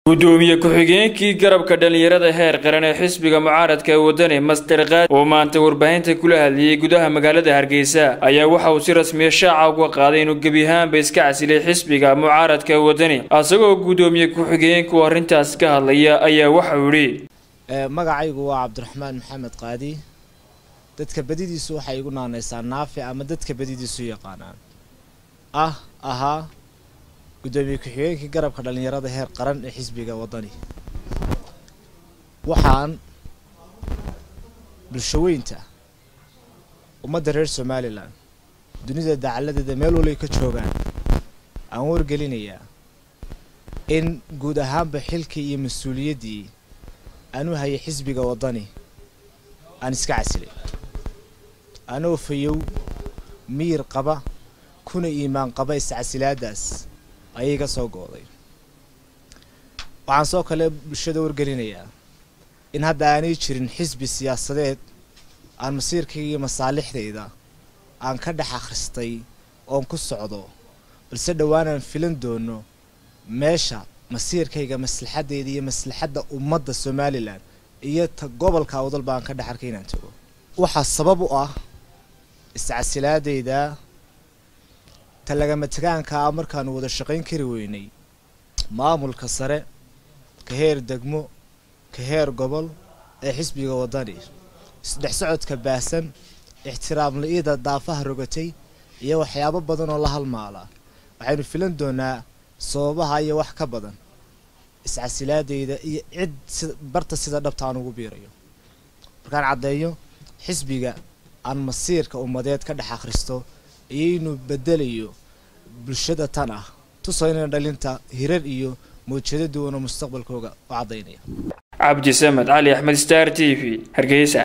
gudoomiye ku-xigeenkii garabka dhallinyarada heer qaran ee xisbiga mucaaradka ee wadani master kaad oo maanta warbaahinta kula hadlayay gudaha magaalada hargeysa ayaa waxa uu si rasmiya shaaca uga qaaday inuu gebi ahaanba iska casilay xisbiga mucaaradka ee wadani asagoo gudoomiye ku-xigeenku arrintaas ka hadlaya ayaa waxauu yidhi magacaygu waa cabdiraxmaan maxamed qaadi dadka badidiisu waxay igu naanaysaa naafi ama dadka badidiisu yaqaanaan ah ahaa gudoomiye ku-xigeenkii garabka dhallinyarada heer qaran ee xisbiga wadani waxaan bulshaweynta ummadda reer somalilan dunida dacaladeeda meel walay ka joogaan aan wargelinayaa in guud ahaanba xilkii iyo mas-uuliyaddii aan u hayay xisbiga wadani aan iska casilay anoo fayow miyir qaba kuna iimaan qaba iscasilaadaas ayay ka soo go-day waxaan soo kale bulshada wargelinayaa in hadda aanay jirin xisbi siyaasadeed aan masiirkayga iyo masaalixdayda aan ka dhex akhristay oon ku socdo balse dhowaanaan filan doono meesha masiirkayga maslaxaddayda iyo maslaxadda ummadda somalilan iyo ta gobolka awdalba aan ka dhex arkay inaan tago waxaa sabab u ah iscasilaadayda ta lagama tegaanka ah markaanu wada shaqayn kari weynay maamulka sare ka heer degmo ka heer gobol ee xisbiga wadani isdhex socodka baahsan ixtiraam la-ida daafaha rogatay iyo waxyaabo badan oo la halmaala waxaynu filan doonaa sababaha iyo wax ka badan iscasilaadayda iyo cid si barta sida dhabta aan ugu biirayo markaan caddeeyo xisbiga aan masiirka ummadeed ka dhex akhristo iyo inuu bedelayo bulshada tan ah tusayna dhalinta hirar iyo mawjado duwan oo mustaqbalkooga u caddaynaya cabdi samed cali axmed star t v hargeysa